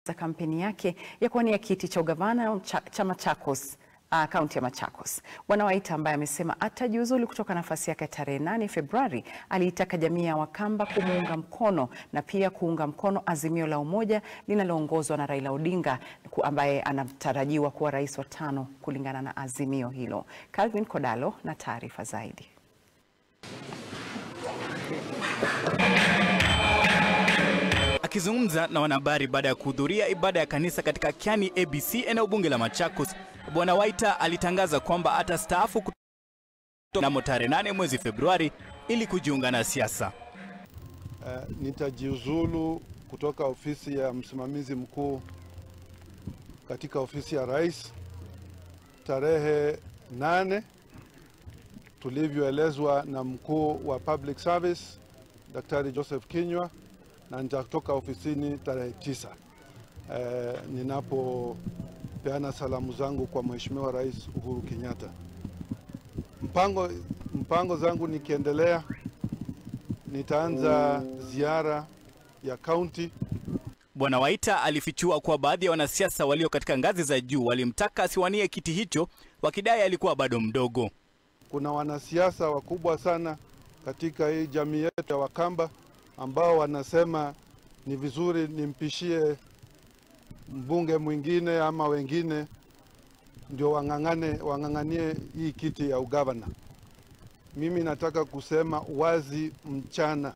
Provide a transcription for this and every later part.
za kampeni yake ya kuwania kiti cha ugavana cha, cha Machakos kaunti uh, ya Machakos. Bwana Waita ambaye amesema atajiuzulu kutoka nafasi yake tarehe 8 Februari, aliitaka jamii ya Wakamba kumuunga mkono na pia kuunga mkono azimio la umoja linaloongozwa na Raila Odinga ambaye anatarajiwa kuwa rais wa tano kulingana na azimio hilo. Calvin Kodalo na taarifa zaidi. Akizungumza na wanahabari baada ya kuhudhuria ibada ya kanisa katika Kiani ABC eneo bunge la Machakos, Bwana Waita alitangaza kwamba atastaafu mnamo tarehe 8 mwezi Februari ili kujiunga na siasa. Uh, nitajiuzulu kutoka ofisi ya msimamizi mkuu katika ofisi ya rais tarehe nane tulivyoelezwa na mkuu wa public service Daktari Joseph Kinyua na nitatoka ofisini tarehe tisa eh, ninapopeana salamu zangu kwa Mheshimiwa Rais Uhuru Kenyatta. Mpango, mpango zangu nikiendelea, nitaanza ziara ya kaunti. Bwana Waita alifichua kuwa baadhi ya wanasiasa walio katika ngazi za juu walimtaka asiwanie kiti hicho wakidai alikuwa bado mdogo. Kuna wanasiasa wakubwa sana katika hii jamii yetu ya Wakamba ambao wanasema ni vizuri nimpishie mbunge mwingine ama wengine ndio wang'ang'ane wang'ang'anie hii kiti ya ugavana. Mimi nataka kusema wazi mchana,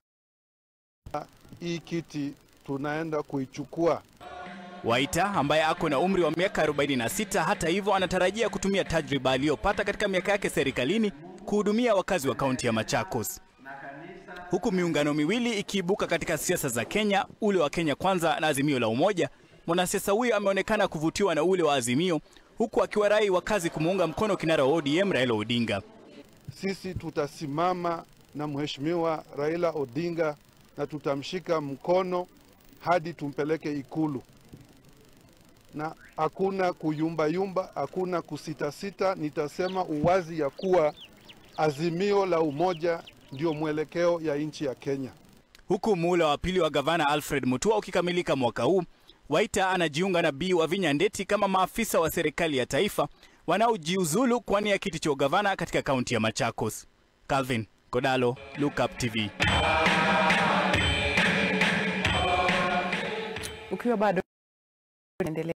hii kiti tunaenda kuichukua. Waita ambaye ako na umri wa miaka 46, hata hivyo, anatarajia kutumia tajriba aliyopata katika miaka yake serikalini kuhudumia wakazi wa kaunti ya Machakos huku miungano miwili ikiibuka katika siasa za Kenya, ule wa Kenya Kwanza na Azimio la Umoja. Mwanasiasa huyo ameonekana kuvutiwa na ule wa Azimio, huku akiwarai wakazi kumuunga mkono kinara wa ODM Raila Odinga. Sisi tutasimama na Mheshimiwa Raila Odinga na tutamshika mkono hadi tumpeleke Ikulu, na hakuna kuyumbayumba, hakuna kusitasita. Nitasema uwazi ya kuwa Azimio la Umoja ndio mwelekeo ya nchi ya Kenya. Huku muhula wa pili wa gavana Alfred Mutua ukikamilika mwaka huu, Waita anajiunga na Bi Wavinya Ndeti kama maafisa wa serikali ya taifa wanaojiuzulu kuwania kiti cha ugavana katika kaunti ya Machakos. Calvin Kodalo, Lookup TV. Ukiwa bado